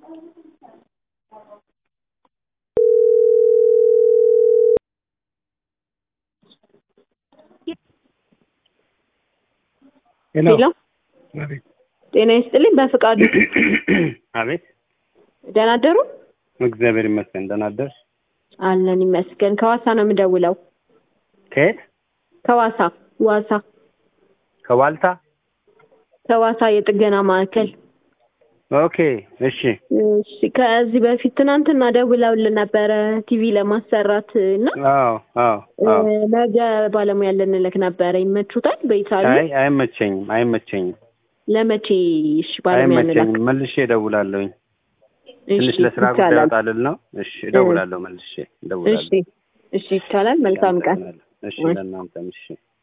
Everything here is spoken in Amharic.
ሄሎ ሄሎ አቤት ጤና ይስጥልኝ። በፍቃዱ አቤት ደህና አደሩ? እግዚአብሔር ይመስገን ደህና አደርሽ አለን ይመስገን። ከዋሳ ነው የምደውለው። ከየት ከዋሳ ዋሳ ከዋልታ ከዋሳ የጥገና ማዕከል። ኦኬ እሺ እሺ ከዚህ በፊት ትናንትና ደውለውልን ነበረ ቲቪ ለማሰራት እና አዎ አዎ አዎ እ፣ ነገ ባለሙያ ልንልክ ነበረ። ይመቹታል? በይታሉ አይ አይመቸኝም አይመቸኝም ለመቼ? እሺ ባለሙያ እንላክ። አይመቸኝም መልሼ እደውላለሁኝ እሺ ትንሽ ለስራ ጉዳይ ይቻላል። ወጣ ልል ነው እሺ እደውላለሁ መልሼ እሺ እደውላለሁ እሺ ይቻላል። መልካም ቀን። እሺ ለእናንተም እሺ